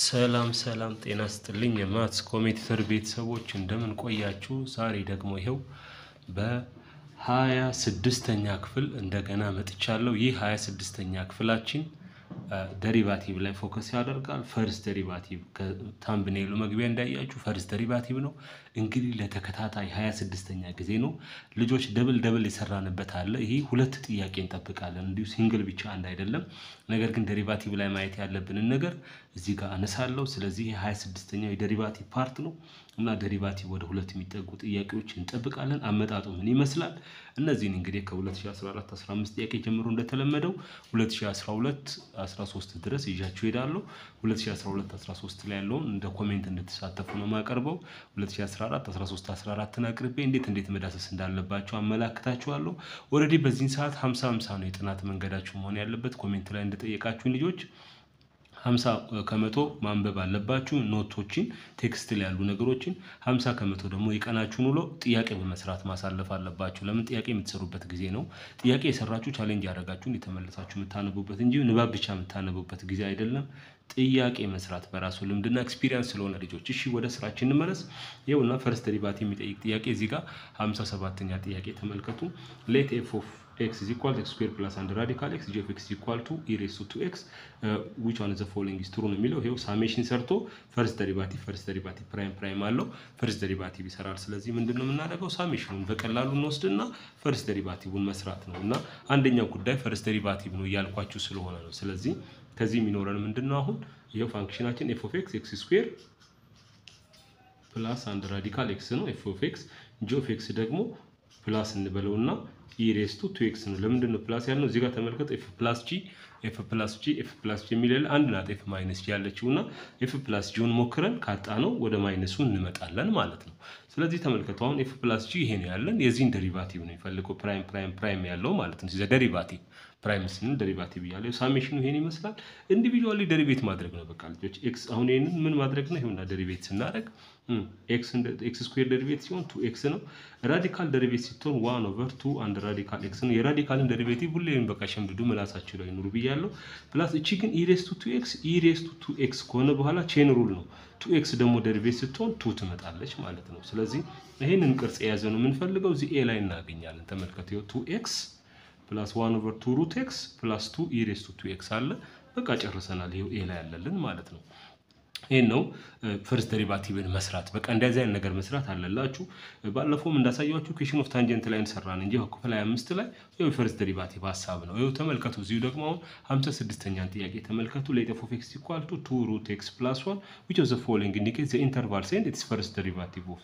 ሰላም ሰላም ጤና ስጥልኝ የማትስ ኮሜዲተር ቤተሰቦች እንደምን ቆያችሁ? ዛሬ ደግሞ ይኸው በሀያ ስድስተኛ ክፍል እንደገና መጥቻለሁ። ይህ ሀያ ስድስተኛ ክፍላችን ደሪቫቲቭ ላይ ፎከስ ያደርጋል። ፈርስት ደሪቫቲቭ ከታምብኔሉ መግቢያ እንዳያችሁ ፈርስት ደሪቫቲቭ ነው። እንግዲህ ለተከታታይ ሀያ ስድስተኛ ጊዜ ነው ልጆች ደብል ደብል የሰራንበት አለ። ይህ ሁለት ጥያቄ እንጠብቃለን። እንዲሁ ሲንግል ብቻ አንድ አይደለም። ነገር ግን ደሪቫቲቭ ላይ ማየት ያለብንን ነገር እዚህ ጋር አነሳለሁ። ስለዚህ የሀያ ስድስተኛው የደሪቫቲቭ ፓርት ነው እና ደሪቫቲቭ ወደ ሁለት የሚጠጉ ጥያቄዎች እንጠብቃለን። አመጣጡ ምን ይመስላል? እነዚህን እንግዲህ ከ2014 15 ጥያቄ ጀምሮ እንደተለመደው 2012 13 ድረስ ይዣችሁ ሄዳለሁ። 2012 13 ላይ ያለውን እንደ ኮሜንት እንድትሳተፉ ነው የማቀርበው። 2014 13 14ን አቅርቤ እንዴት እንዴት መዳሰስ እንዳለባቸው አመላክታችኋለሁ። ኦልሬዲ በዚህን ሰዓት 50 50 ነው የጥናት መንገዳችሁ መሆን ያለበት። ኮሜንት ላይ እንደጠየቃችሁኝ ልጆች ሀምሳ ከመቶ ማንበብ አለባችሁ ኖቶችን ቴክስት ላይ ያሉ ነገሮችን። ሀምሳ ከመቶ ደግሞ የቀናችሁን ውሎ ጥያቄ በመስራት ማሳለፍ አለባችሁ። ለምን ጥያቄ የምትሰሩበት ጊዜ ነው። ጥያቄ የሰራችሁ ቻሌንጅ ያደረጋችሁን የተመለሳችሁ የምታነቡበት እንጂ ንባብ ብቻ የምታነቡበት ጊዜ አይደለም። ጥያቄ መስራት በራሱ ልምድና ኤክስፒሪያንስ ስለሆነ ልጆች፣ እሺ ወደ ስራችን እንመለስ። ይኸውና ፈርስት ደሪቫቲቭ የሚጠይቅ ጥያቄ እዚህ ጋር ሀምሳ ሰባተኛ ጥያቄ ተመልከቱ። ሌት ኤፍ ኦፍ ኤክስ ኢዝ ኢኳል ኤክስ ስኩዌር ፕላስ አንድ ራዲካል ኤክስ ጂ ኦፍ ኤክስ ኢኳል ቱ ኢ ሬይዝ ቱ ቱ ኤክስ ዊች ዋን ዘ ፎሎዊንግ ኢዝ ትሩ ነው የሚለው። ይኸው ሳሜሽን ሰርቶ ፈርስት ደሪቫቲቭ ፈርስት ደሪቫቲቭ ፕራይም ፕራይም አለው ፈርስት ደሪቫቲቭ ይሰራል። ስለዚህ ምንድን ነው የምናደርገው? ሳሜሽኑን በቀላሉ እንወስድና ፈርስት ደሪቫቲቭን መስራት ነው እና አንደኛው ጉዳይ ፈርስት ደሪቫቲቭ ነው እያልኳችሁ ስለሆነ ነው። ስለዚህ ከዚህ የሚኖረን ምንድን ነው? አሁን ይኸው ፋንክሽናችን ኤፍ ኦፍ ኤክስ ኤክስ ስኩዌር ፕላስ አንድ ራዲካል ኤክስ ነው። ኤፍ ኦፍ ኤክስ ጂ ኦፍ ኤክስ ደግሞ ፕላስ እንበለውና ኢሬስቱ ቱ ኤክስ ነው። ለምንድን ነው ፕላስ ያልነው? እዚህ ጋር ተመልከቱ። ኤፍ ፕላስ ጂ ኤፍ ፕላስ ጂ ኤፍ ፕላስ ጂ የሚል አንድ ናት ኤፍ ማይነስ ጂ ያለችው እና ኤፍ ፕላስ ጂውን ሞክረን ካጣ ነው ወደ ማይነሱ እንመጣለን ማለት ነው። ስለዚህ ተመልከቱ። አሁን ኤፍ ፕላስ ጂ ይሄ ነው ያለን። የዚህን ደሪቫቲቭ ነው የሚፈልገው ፕራይም ፕራይም ፕራይም ያለው ማለት ነው። ደሪቫቲቭ ፕራይም ስንል ደሪቫቲቭ እያለ ሳሜሽኑ ይሄን ይመስላል። ኢንዲቪጁዋሊ ደሪቬት ማድረግ ነው በቃ ልጆች። ኤክስ አሁን ይሄንን ምን ማድረግ ነው? ይሄውና ደሪቬት ስናደርግ ኤክስ ስኩዌር ደሪቬት ሲሆን ቱ ኤክስ ነው። ራዲካል ደሪቬት ሲሆን ዋን ኦቨር ቱ አንድ ራዲካል ኤክስ ነው። የራዲካልን ደሪቬቲቭ ሁሌም በቃ ሸምድዱ ምላሳችሁ ላይ ኑሩ ብያለሁ። ፕላስ እቺ ግን ኢሬስቱ ቱ ኤክስ ኢሬስቱ ቱ ኤክስ ከሆነ በኋላ ቼን ሩል ነው። ቱ ኤክስ ደግሞ ደሪቬት ስትሆን ቱ ትመጣለች ማለት ነው። ስለዚህ ይሄንን ቅርጽ የያዘ ነው የምንፈልገው። እዚህ ኤ ላይ እናገኛለን። ተመልከቱ። ቱ ኤክስ ፕላስ ዋን ኦቨር ቱ ሩት ኤክስ ፕላስ ቱ ኢሬስቱ ቱ ኤክስ አለ። በቃ ጨርሰናል። ይሄው ኤ ላይ ያለልን ማለት ነው። ይህን ነው ፈርስት ደሪቫቲቭን መስራት። በቃ እንደዚህ አይነት ነገር መስራት አለላችሁ። ባለፈውም እንዳሳያችሁ ኩዌሽን ኦፍ ታንጀንት ላይ እንሰራን እንጂ ክፍል 25 ላይ ይኸው የፈርስት ደሪቫቲቭ ሀሳብ ነው። ይኸው ተመልከቱ። እዚሁ ደግሞ አሁን 56ኛን ጥያቄ ተመልከቱ። ሌት ኦፍ ኤክስ ኢኳል ቱ ቱ ሩት ኤክስ ፕላስ ዋን ዊች ኦፍ ዘ ፎሎዊንግ ኢንዲኬት ዘ ኢንተርቫል ኤንድ ኢትስ ፈርስት ደሪቫቲቭ ኦፍ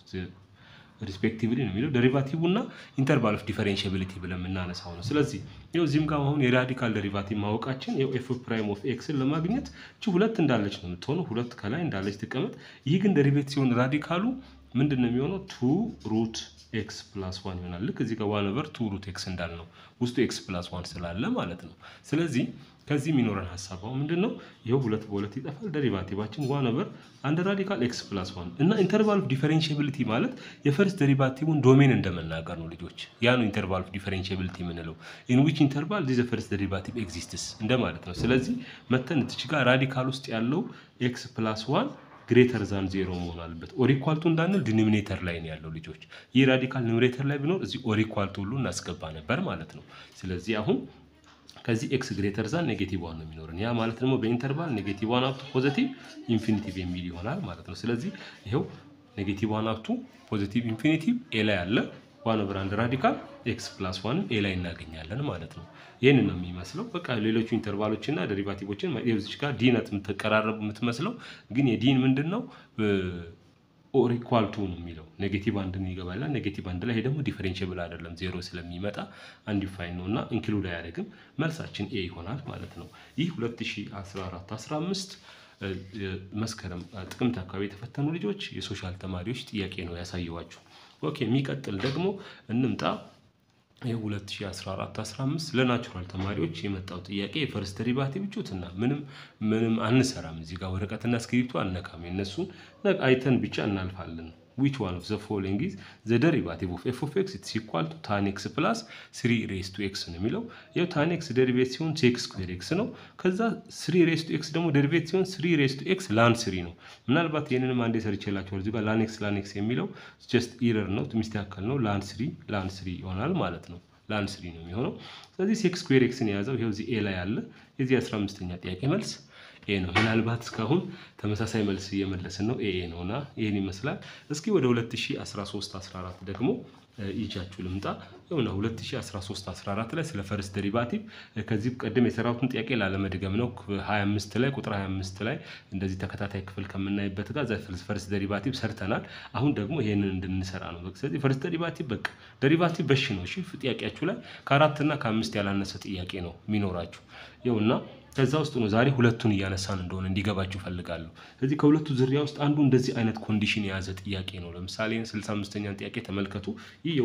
ሪስፔክቲቭሊ ነው የሚለው ደሪቫቲቭ እና ኢንተርቫል ኦፍ ዲፈሬንሽብሊቲ ብለን የምናነሳው ነው። ስለዚህ ይኸው እዚህም ጋር አሁን የራዲካል ደሪቫቲቭ ማወቃችን ይኸው ኤፍ ፕራይም ኦፍ ኤክስን ለማግኘት እቺ ሁለት እንዳለች ነው የምትሆነው። ሁለት ከላይ እንዳለች ትቀመጥ። ይህ ግን ደሪቬት ሲሆን ራዲካሉ ምንድን ነው የሚሆነው? ቱ ሩት ኤክስ ፕላስ ዋን ይሆናል። ልክ እዚህ ጋር ዋን ኦቨር ቱ ሩት ኤክስ እንዳልነው ውስጡ ኤክስ ፕላስ ዋን ስላለ ማለት ነው። ስለዚህ ከዚህ የሚኖረን ሀሳብ አሁን ምንድን ነው? ይኸው ሁለት በሁለት ይጠፋል። ደሪቫቲቫችን ዋን ኦቨር አንድ ራዲካል ኤክስ ፕላስ ዋን እና ኢንተርቫል ኦፍ ዲፈሬንሽብሊቲ ማለት የፈርስት ደሪቫቲቭን ዶሜን እንደመናገር ነው ልጆች። ያ ነው ኢንተርቫል ኦፍ ዲፈሬንሽብሊቲ የምንለው። ኢን ዊች ኢንተርቫል ዚ ፈርስት ደሪቫቲቭ ኤግዚስትስ እንደማለት ነው። ስለዚህ መተን እትች ጋር ራዲካል ውስጥ ያለው ኤክስ ፕላስ ዋን ግሬተር ዛን ዜሮ መሆን አለበት። ኦሪኳልቱ እንዳንል ዲኖሚኔተር ላይ ነው ያለው ልጆች። ይህ ራዲካል ኒውሜሬተር ላይ ቢኖር እዚህ ኦሪኳልቱ ሁሉ እናስገባ ነበር ማለት ነው። ስለዚህ አሁን ከዚህ ኤክስ ግሬተር ዛን ኔጌቲቭ ዋን ነው የሚኖረን። ያ ማለት ደግሞ በኢንተርቫል ኔጌቲቭ ዋን አፕቱ ፖዘቲቭ ኢንፊኒቲቭ የሚል ይሆናል ማለት ነው። ስለዚህ ይኸው ኔጌቲቭ ዋን አፕቱ ፖዘቲቭ ኢንፊኒቲቭ ኤ ላይ አለ። ዋን ኦቨር አንድ ራዲካል ኤክስ ፕላስ ዋንን ኤ ላይ እናገኛለን ማለት ነው። ይህንን ነው የሚመስለው። በቃ ሌሎቹ ኢንተርቫሎችና ደሪቫቲቮችን ዚች ጋር ዲነት የምትቀራረቡ የምትመስለው ግን የዲን ምንድን ነው ኦር ኢኳል ቱ ነው የሚለው ኔጌቲቭ አንድን ይገባላል። ኔጌቲቭ አንድ ላይ ይሄ ደግሞ ዲፈሬንሽብል አይደለም ዜሮ ስለሚመጣ አንዲፋይን ነው እና ኢንክሉድ አያደርግም። መልሳችን ኤ ይሆናል ማለት ነው። ይህ 2014 15 መስከረም ጥቅምት አካባቢ የተፈተኑ ልጆች የሶሻል ተማሪዎች ጥያቄ ነው ያሳየዋችሁ። ኦኬ የሚቀጥል ደግሞ እንምጣ። የ2014 15 ለናቹራል ተማሪዎች የመጣው ጥያቄ የፈርስት ደሪቫቲቭ ጩትና ምንም ምንም አንሰራም። እዚህ ጋር ወረቀትና እስክሪፕቶ አነካም። የነሱን አይተን ብቻ እናልፋለን። ዊች ዋን ኦፍ ዘ ፎሎዊንግ ኢዝ ዘ ደሪቫቲቭ ኦፍ ኤፍ ኦፍ ኤክስ ኢትስ ኢኳል ቱ ታን ኤክስ ፕላስ ስሪ ሬስ ቱ ኤክስ ነው የሚለው። ይኸው ታን ኤክስ ደሪቬት ሲሆን ቼክ ስኩዌር ኤክስ ነው። ከዛ ስሪ ሬስ ቱ ኤክስ ደግሞ ደሪቬት ሲሆን ስሪ ሬስ ቱ ኤክስ ላን ስሪ ነው። ምናልባት ይህንንም አንዴ ሰርቼላችኋል። እዚህ ጋር ላን ኤክስ ላን ኤክስ የሚለው ጀስት ኢረር ነው፣ ሚስተካከል ነው። ላን ስሪ ላን ስሪ ይሆናል ማለት ነው። ላን ስሪ ነው የሚሆነው። ስለዚህ ሴክስ ስኩዌር ኤክስን የያዘው ይኸው እዚህ ኤ ላይ አለ። የዚህ አስራ አምስተኛ ጥያቄ መልስ ኤ ነው። ምናልባት እስካሁን ተመሳሳይ መልስ እየመለስን ነው። ኤ ኤ ነውና ይህን ይመስላል። እስኪ ወደ 2013 14 ደግሞ ይጃችሁ ልምጣ። ይሁና 2013 14 ላይ ስለ ፈርስት ደሪቫቲቭ ከዚህ ቀደም የሰራሁትን ጥያቄ ላለመድገም ነው። 25 ላይ ቁጥር 25 ላይ እንደዚህ ተከታታይ ክፍል ከምናይበት ጋር ፈርስት ደሪቫቲቭ ሰርተናል። አሁን ደግሞ ይሄንን እንድንሰራ ነው። ስለዚህ ፈርስት ደሪቫቲቭ በቃ ደሪቫቲቭ በሽ ነው። እሺ ጥያቄያችሁ ላይ ከአራትና ከአምስት ያላነሰ ጥያቄ ነው የሚኖራችሁ ይኸውና ከዛ ውስጥ ነው ዛሬ ሁለቱን እያነሳን እንደሆነ እንዲገባችሁ ፈልጋለሁ። ስለዚህ ከሁለቱ ዝርያ ውስጥ አንዱ እንደዚህ አይነት ኮንዲሽን የያዘ ጥያቄ ነው። ለምሳሌ 65ኛን ጥያቄ ተመልከቱ። ይህ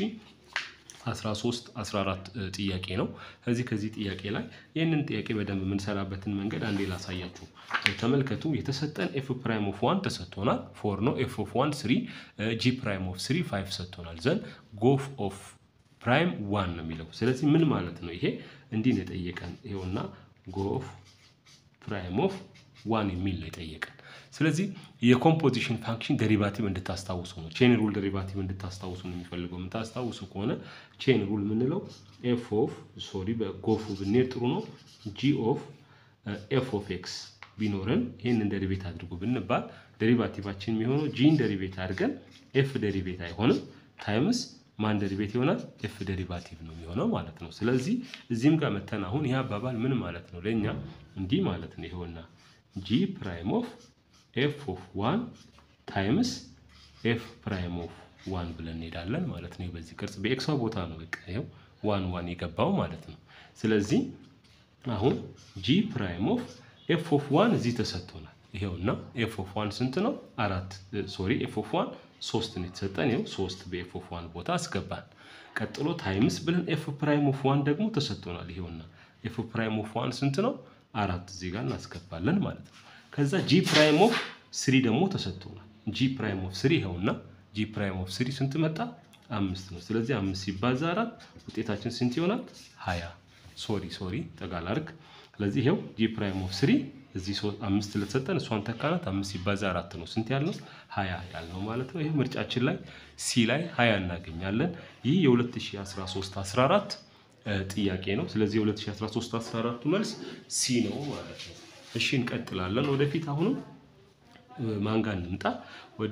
የ2013 14 ጥያቄ ነው። ከዚህ ከዚህ ጥያቄ ላይ ይህንን ጥያቄ በደንብ የምንሰራበትን መንገድ አንዴ ላሳያችሁ። ተመልከቱ። የተሰጠን ኤፍ ፕራይም ኦፍ ዋን ተሰጥቶናል። ፎር ነው። ኤፍ ኦፍ ዋን ስሪ፣ ጂ ፕራይም ኦፍ ስሪ ፋይቭ ሰጥቶናል። ዘን ጎፍ ኦፍ ፕራይም ዋን ነው የሚለው። ስለዚህ ምን ማለት ነው? ይሄ እንዲህ ነው የጠየቀን። ይኸውና ጎፍ ፕራይም ኦፍ ዋን የሚል ነው የጠየቀን። ስለዚህ የኮምፖዚሽን ፋንክሽን ደሪቫቲቭ እንድታስታውሱ ነው። ቼን ሩል ደሪቫቲቭ እንድታስታውሱ ነው የሚፈልገው። የምታስታውሱ ከሆነ ቼን ሩል የምንለው ኤፍ ኦፍ ሶሪ በጎፉ ብንሄድ ጥሩ ነው። ጂ ኦፍ ኤፍ ኦፍ ኤክስ ቢኖረን ይህንን ደሪቬት አድርጉ ብንባል ደሪቫቲቫችን የሚሆነው ጂን ደሪቬት አድርገን ኤፍ ደሪቬት አይሆንም ታይምስ ማን ደሪቬት ይሆናል? ኤፍ ደሪቫቲቭ ነው የሚሆነው ማለት ነው። ስለዚህ እዚህም ጋር መተን አሁን ይህ አባባል ምን ማለት ነው ለእኛ እንዲህ ማለት ነው። ይኸውና ጂ ፕራይም ኦፍ ኤፍ ኦፍ ዋን ታይምስ ኤፍ ፕራይም ኦፍ ዋን ብለን እንሄዳለን ማለት ነው። በዚህ ቅርጽ በኤክሷ ቦታ ነው በቃ ይኸው ዋን ዋን የገባው ማለት ነው። ስለዚህ አሁን ጂ ፕራይም ኦፍ ኤፍ ኦፍ ዋን እዚህ ተሰጥቶናል። ይኸውና ኤፍ ኦፍ ዋን ስንት ነው? አራት ሶሪ ኤፍ ኦፍ ዋን ሶስት ነው የተሰጠን። ይኸው ሶስት በኤፍ ኦፍ ዋን ቦታ አስገባን። ቀጥሎ ታይምስ ብለን ኤፍ ፕራይም ኦፍ ዋን ደግሞ ተሰጥቶናል። ይኸውና ኤፍ ፕራይም ኦፍ ዋን ስንት ነው? አራት እዚህ ጋር እናስገባለን ማለት ነው። ከዛ ጂ ፕራይም ኦፍ ስሪ ደግሞ ተሰጥቶናል። ጂ ፕራይም ኦፍ ስሪ ይኸውና ጂ ፕራይም ኦፍ ስሪ ስንት መጣ? አምስት ነው። ስለዚህ አምስት ሲባዛ አራት ውጤታችን ስንት ይሆናል? ሀያ ሶሪ ሶሪ ጠጋላርግ ስለዚህ ይኸው ጂ ፕራይም ኦፍ ስሪ እዚህ አምስት ለተሰጠን እሷን ተካናት አምስት ሲባዛ አራት ነው ስንት ያልነው ሀያ ያልነው ማለት ነው። ይህ ምርጫችን ላይ ሲ ላይ ሀያ እናገኛለን። ይህ የ2013 14 ጥያቄ ነው። ስለዚህ የ2013 14 መልስ ሲ ነው ማለት ነው። እሺ እንቀጥላለን ወደፊት። አሁንም ማን ጋር እንምጣ? ወደ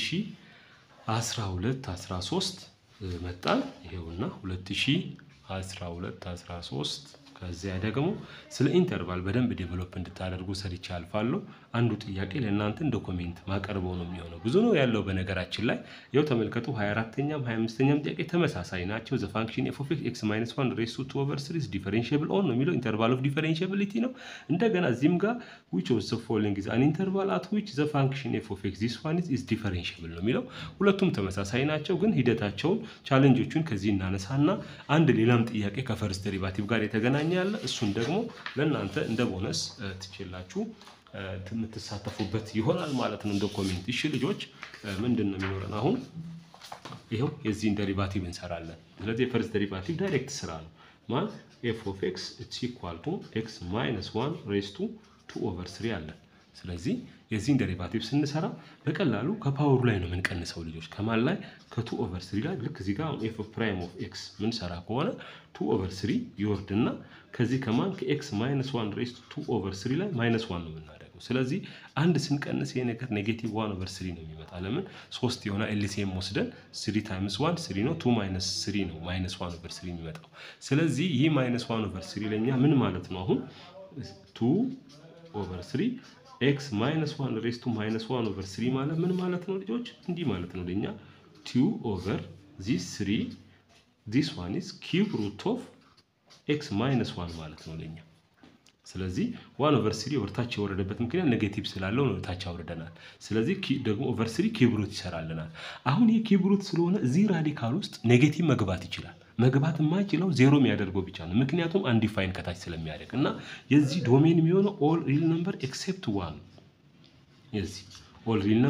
2012 13 መጣን። ይሄውና 2012 13 ከዚያ ደግሞ ስለ ኢንተርቫል በደንብ ዴቨሎፕ እንድታደርጉ ሰርቼ አልፋለሁ። አንዱ ጥያቄ ለእናንተ እንደ ኮሜንት ማቀርበው ነው የሚሆነው። ብዙ ነው ያለው በነገራችን ላይ ያው ተመልከቱ። 24ኛም 25ኛም ጥያቄ ተመሳሳይ ናቸው። ዘ ፋንክሽን ኤፍ ኦፍ ኤክስ ማይነስ ዋን ሬስ ቱ ኦቨር ስሪ ዲፈረንሽብል ኦን ነው የሚለው ኢንተርቫል ኦፍ ዲፈረንሽብሊቲ ነው። እንደገና እዚህም ጋር ዊች ኦፍ ዘ ፎሎዊንግ ኢዝ አን ኢንተርቫል አት ዊች ዘ ፋንክሽን ኤፍ ኦፍ ኤክስ ዚስ ዋን ኢዝ ዲፈረንሽብል ነው የሚለው። ሁለቱም ተመሳሳይ ናቸው፣ ግን ሂደታቸውን ቻለንጆቹን ከዚህ እናነሳና አንድ ሌላም ጥያቄ ከፈርስት ዴሪቫቲቭ ጋር የተገናኘ ያለ እሱን ደግሞ ለእናንተ እንደ ቦነስ ትችላችሁ የምትሳተፉበት ይሆናል ማለት ነው እንደ ኮሜንት። እሺ ልጆች ምንድን ነው የሚኖረን አሁን? ይኸው የዚህን ደሪቫቲቭ እንሰራለን። ስለዚህ የፈርስት ደሪቫቲቭ ዳይሬክት ስራ ነው። ማን ኤፍ ኦፍ ኤክስ ኢትስ ኢኳል ቱ ኤክስ ማይነስ ዋን ሬስ ቱ ቱ ኦቨር ስሪ አለን። ስለዚህ የዚህን ደሪቫቲቭ ስንሰራ በቀላሉ ከፓወሩ ላይ ነው የምንቀንሰው ልጆች። ከማን ላይ? ከቱ ኦቨር ስሪ ላይ። ልክ እዚህ ጋር ኤፍ ፕራይም ኦፍ ኤክስ ምንሰራ ከሆነ ቱ ኦቨር ስሪ ይወርድና ከዚህ ከማን ከኤክስ ማይነስ ዋን ሬስ ቱ ኦቨር ስሪ ላይ ማይነስ ዋን ነው የምናደርገው። ስለዚህ አንድ ስንቀንስ ይሄ ነገር ኔጌቲቭ ዋን ኦቨር ስሪ ነው የሚመጣ። ለምን ሶስት የሆነ ኤልሲኤም ወስደን ስሪ ታይምስ ዋን ስሪ ነው። ቱ ማይነስ ስሪ ነው ማይነስ ዋን ኦቨር ስሪ የሚመጣው። ስለዚህ ይህ ማይነስ ዋን ኦቨር ስሪ ለእኛ ምን ማለት ነው? አሁን ቱ ኦቨር ስሪ ኤክስ ማይነስ ዋን ሬስ ቱ ማይነስ ዋን ኦቨር ስሪ ማለት ምን ማለት ነው ልጆች? እንዲህ ማለት ነው ለእኛ ቱ ኦቨር ዚስ ስሪ ዚስ ዋን ኢዝ ኪዩብ ሩት ኦፍ ኤክስ ማይነስ ዋን ማለት ነው ለእኛ። ስለዚህ ዋን ኦቨር ስሪ ወርታች የወረደበት ምክንያት ኔጌቲቭ ስላለው ነው ታች አውርደናል። ስለዚህ ደግሞ ኦቨር ስሪ ኪብሩት ይሰራልናል። አሁን ይህ ኪብሩት ስለሆነ እዚህ ራዲካል ውስጥ ኔጌቲቭ መግባት ይችላል። መግባት የማይችለው ዜሮ የሚያደርገው ብቻ ነው። ምክንያቱም አንዲፋይን ከታች ስለሚያደርግ እና የዚህ ዶሜን የሚሆነው ኦል ሪል ነምበር ኤክሴፕት ዋን የዚህ ኦል ሪል ነምበር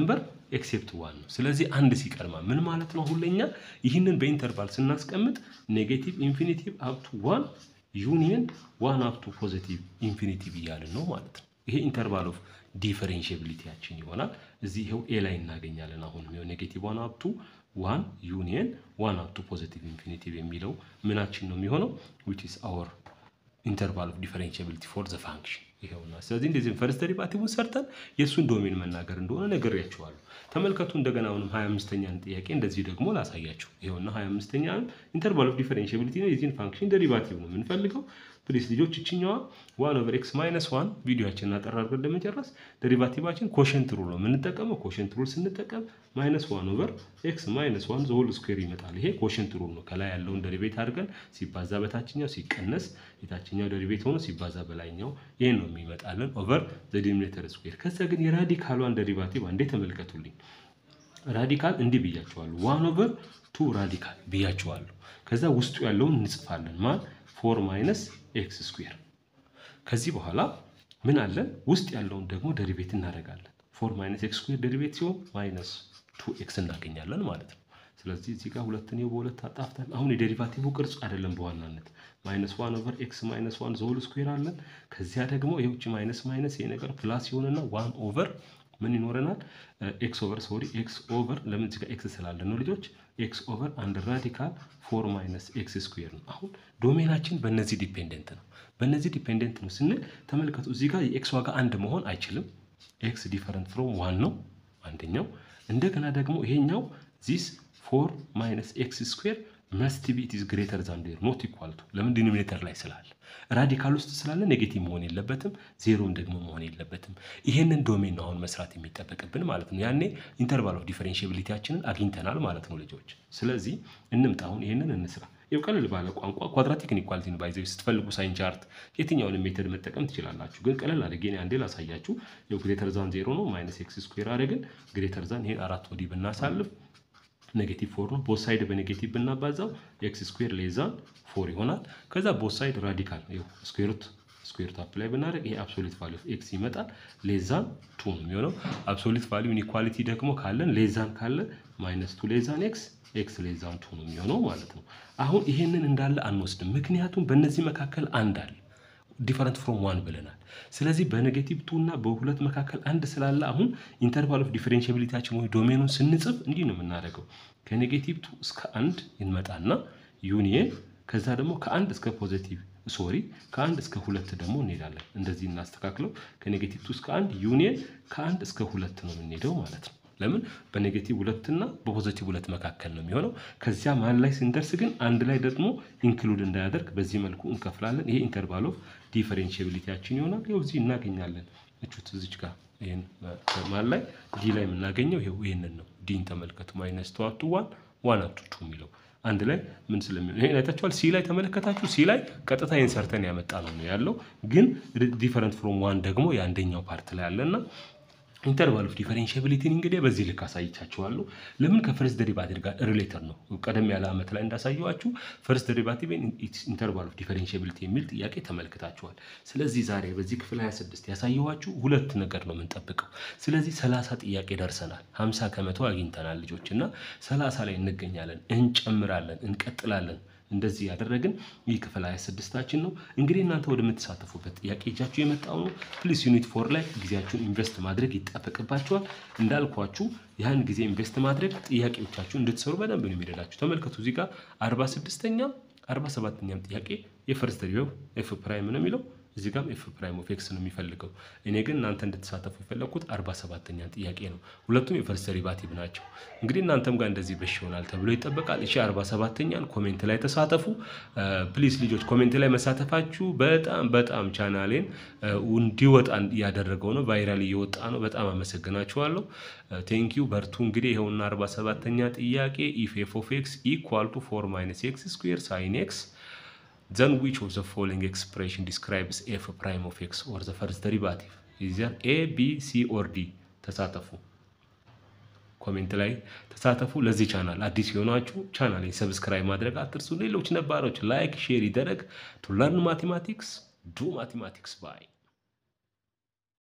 ኤክሴፕት ዋን ነው። ስለዚህ አንድ ሲቀድማ ምን ማለት ነው? አሁን ለኛ ይህንን በኢንተርቫል ስናስቀምጥ ኔጌቲቭ ኢንፊኒቲቭ አፕቱ ዋን ዩኒየን ዋን አፕቱ ፖዚቲቭ ኢንፊኒቲቭ እያልን ነው ማለት ነው። ይሄ ኢንተርቫል ኦፍ ዲፈረንሽብሊቲያችን ይሆናል። እዚህ ይኸው ኤ ላይ እናገኛለን። አሁንም ይኸው ኔጌቲቭ ዋን አፕቱ ዋን ዩኒየን ዋን አፕቱ ፖዚቲቭ ኢንፊኒቲቭ የሚለው ምናችን ነው የሚሆነው ዊች ኢዝ አወር ኢንተርቫል ኦፍ ዲፈረንሽብሊቲ ፎር ዘ ፋንክሽን ይኸውና። ስለዚህ እንደዚህ ፈርስት ዴሪቫቲቭን ሰርተን የእሱን ዶሜን መናገር እንደሆነ ነግሬያችኋለሁ። ተመልከቱ እንደገና አሁንም 25ኛን ጥያቄ እንደዚህ ደግሞ ላሳያችሁ። ይኸውና 25ኛን ኢንተርቫል ኦፍ ዲፈረንሽብሊቲ ነው የዚህን ፋንክሽን ዴሪቫቲቭ ነው የምንፈልገው። ፕሊስ ልጆች እችኛዋ ዋን ኦቨር ኤክስ ማይነስ ዋን ቪዲዮችንን አጠር አድርገን ለመጨረስ ዴሪቫቲቫችን ኮሸንት ሩል ነው የምንጠቀመው። ኮሸንት ሩል ስንጠቀም ማይነስ ዋን ኦቨር ኤክስ ማይነስ ዋን ዘሆል ስኩዌር ይመጣል። ይሄ ኮሸንት ሩል ነው። ከላይ ያለውን ደሪቤት አድርገን ሲባዛ በታችኛው ሲቀነስ የታችኛው ደሪቤት ሆኖ ሲባዛ በላይኛው ይሄን ነው የሚመጣልን ኦቨር ዘ ዲኖሚኔተር ስኩዌር። ከዛ ግን የራዲካሏን ደሪቫቲቭ አንዴ ተመልከቱልኝ። ራዲካል እንዲህ ብያቸዋለሁ። ዋን ኦቨር ቱ ራዲካል ብያቸዋለሁ። ከዛ ውስጡ ያለውን እንጽፋለን ማን ፎር ማይነስ ኤክስ ስኩዌር። ከዚህ በኋላ ምን አለን? ውስጥ ያለውን ደግሞ ደሪቤት እናደርጋለን። ፎር ማይነስ ኤክስ ስኩዌር ደሪቤት ሲሆን ማይነስ ቱ ኤክስ እናገኛለን ማለት ነው። ስለዚህ እዚህ ጋር ሁለትን በሁለት አጣፍተን አሁን የዴሪቫቲቭ ቅርጽ አይደለም በዋናነት ማይነስ ዋን ኦቨር ኤክስ ማይነስ ዋን ዘሆል ስኩዌር አለን። ከዚያ ደግሞ የውጭ ማይነስ ማይነስ ይሄ ነገር ፕላስ ይሆንና ዋን ኦቨር ምን ይኖረናል? ኤክስ ኦቨር ሶሪ ኤክስ ኦቨር ለምን እዚህ ጋር ኤክስ ስላለ ነው ልጆች ኤክስ ኦቨር አንድ ራዲካል ፎር ማይነስ ኤክስ ስኩዌር ነው። አሁን ዶሜናችን በእነዚህ ዲፔንደንት ነው። በእነዚህ ዲፔንደንት ነው ስንል ተመልከቱ፣ እዚህ ጋር የኤክስ ዋጋ አንድ መሆን አይችልም። ኤክስ ዲፈረንት ፍሮም ዋን ነው አንደኛው። እንደገና ደግሞ ይሄኛው ዚስ ፎር ማይነስ ኤክስ ስኩዌር መስት ቢ ኢት ኢዝ ግሬተር ዛን ዜሮ ኖት ኢኳል ቱ ለምን ዲኖሚኔተር ላይ ስላለ ራዲካል ውስጥ ስላለ ኔጌቲቭ መሆን የለበትም፣ ዜሮም ደግሞ መሆን የለበትም። ይሄንን ዶሜን ነው አሁን መስራት የሚጠበቅብን ማለት ነው። ያኔ ኢንተርቫል ኦፍ ዲፈረንሽብሊቲያችንን አግኝተናል ማለት ነው ልጆች። ስለዚህ እንምጣ አሁን ይሄንን እንስራ። ይኸው ቀለል ባለ ቋንቋ ኳድራቲክ ኢኒኳሊቲን ባይዘው ስትፈልጉ ሳይን ቻርት የትኛውንም ሜተድ መጠቀም ትችላላችሁ። ግን ቀለል አድርጌ እኔ አንዴ ላሳያችሁ። ይኸው ግሬተር ዛን ዜሮ ነው ማይነስ ኤክስ ስኩዌር አድርገን ግሬተር ዛን ይሄን አራት ወዲህ ብናሳልፍ ኔጌቲቭ ፎር ነው። ቦት ሳይድ በኔጌቲቭ ብናባዛው ኤክስ ስኩዌር ሌዛን ፎር ይሆናል። ከዛ ቦት ሳይድ ራዲካል ስኩዌርት ስኩዌር ታፕ ላይ ብናደርግ ይሄ አብሶሊት ቫሊዩ ኦፍ ኤክስ ይመጣል። ሌዛን ቱ ነው የሚሆነው። አብሶሊት ቫሊዩ ኢኒኳሊቲ ደግሞ ካለን ሌዛን ካለ ማይነስ ቱ ሌዛን ኤክስ ኤክስ ሌዛን ቱ ነው የሚሆነው ማለት ነው። አሁን ይሄንን እንዳለ አንወስድም፣ ምክንያቱም በእነዚህ መካከል አንድ አለ ዲፈረንት ፍሮም ዋን ብለናል። ስለዚህ በኔጌቲቭ ቱ እና በሁለት መካከል አንድ ስላለ አሁን ኢንተርቫል ኦፍ ዲፈረንሽብሊቲያችን ወይ ዶሜኑን ስንጽፍ እንዲህ ነው የምናደርገው። ከኔጌቲቭ ቱ እስከ አንድ እንመጣና ዩኒየን ከዛ ደግሞ ከአንድ እስከ ፖዘቲቭ ሶሪ ከአንድ እስከ ሁለት ደግሞ እንሄዳለን። እንደዚህ እናስተካክለው። ከኔጌቲቭ ቱ እስከ አንድ ዩኒየን ከአንድ እስከ ሁለት ነው የምንሄደው ማለት ነው። ለምን በኔጌቲቭ ሁለት እና በፖዚቲቭ ሁለት መካከል ነው የሚሆነው። ከዚያ መሀል ላይ ስንደርስ ግን አንድ ላይ ደግሞ ኢንክሉድ እንዳያደርግ በዚህ መልኩ እንከፍላለን። ይሄ ኢንተርቫል ኦፍ ዲፈረንሽብሊቲያችን ይሆናል። ይኸው እዚህ እናገኛለን። እቹት እዚች ጋር ይህን መሀል ላይ ዲ ላይ የምናገኘው ይኸው ይህንን ነው። ዲን ተመልከቱ። ማይነስ ቱ አፕቱ ዋን ዋን አፕቱ ቱ የሚለው አንድ ላይ ምን ስለሚሆን ይሄን አይታችኋል። ሲ ላይ ተመለከታችሁ። ሲ ላይ ቀጥታ ኢንሰርተን ያመጣ ነው ያለው፣ ግን ዲፈረንት ፍሮም ዋን ደግሞ የአንደኛው ፓርት ላይ አለና ኢንተርቫል ኦፍ ዲፈረንሽብሊቲን እንግዲህ በዚህ ልክ አሳይቻችኋለሁ። ለምን ከፈርስት ደሪቫቲቭ ጋር ሪሌተር ነው። ቀደም ያለ ዓመት ላይ እንዳሳየዋችሁ ፈርስት ደሪቫቲቭ ኢንተርቫል ኦፍ ዲፈረንሽብሊቲ የሚል ጥያቄ ተመልክታችኋል። ስለዚህ ዛሬ በዚህ ክፍል 26 ያሳየዋችሁ ሁለት ነገር ነው የምንጠብቀው። ስለዚህ 30 ጥያቄ ደርሰናል። 50 ከመቶ አግኝተናል ልጆች እና 30 ላይ እንገኛለን። እንጨምራለን፣ እንቀጥላለን። እንደዚህ ያደረግን ይህ ክፍል 26ታችን ነው። እንግዲህ እናንተ ወደምትሳተፉበት ጥያቄ እጃችሁ የመጣው ነው። ፕሊስ ዩኒት ፎር ላይ ጊዜያችሁን ኢንቨስት ማድረግ ይጠበቅባችኋል። እንዳልኳችሁ ያን ጊዜ ኢንቨስት ማድረግ ጥያቄዎቻችሁ እንድትሰሩ በደንብ ነው የሚረዳችሁ። ተመልከቱ እዚህ ጋር 46ኛም 47ኛም ጥያቄ የፈርስት ዲሪቬቲቭ ኤፍ ፕራይም ነው የሚለው እዚህ ጋም ኤፍ ፕራይም ኦፍ ኤክስ ነው የሚፈልገው። እኔ ግን እናንተ እንድትሳተፉ የፈለግኩት 47ኛ ጥያቄ ነው። ሁለቱም የፈርስት ዴሪቫቲቭ ናቸው። እንግዲህ እናንተም ጋር እንደዚህ በሽ ይሆናል ተብሎ ይጠበቃል። እሺ 47ኛን ኮሜንት ላይ ተሳተፉ ፕሊዝ። ልጆች ኮሜንት ላይ መሳተፋችሁ በጣም በጣም ቻናሌን እንዲወጣ እያደረገው ነው። ቫይራል እየወጣ ነው። በጣም አመሰግናችኋለሁ። ቴንኪዩ በርቱ። እንግዲህ ይኸውና 47ኛ ጥያቄ ኢፍ ኤፍ ኦፍ ኤክስ ኢኳል ቱ ፎር ማይነስ ኤክስ ስኩዌር ሳይን ኤክስ then which of the following expression describes f prime of x or the first derivative is there a b c or d ተሳተፉ ኮሜንት ላይ ተሳተፉ ለዚህ ቻናል አዲስ የሆናችሁ ቻናሌን ሰብስክራይብ ማድረግ አትርሱ ሌሎች ነባሮች ላይክ ሼር ይደረግ ቱ ለርን ማቴማቲክስ ዱ ማቴማቲክስ ባይ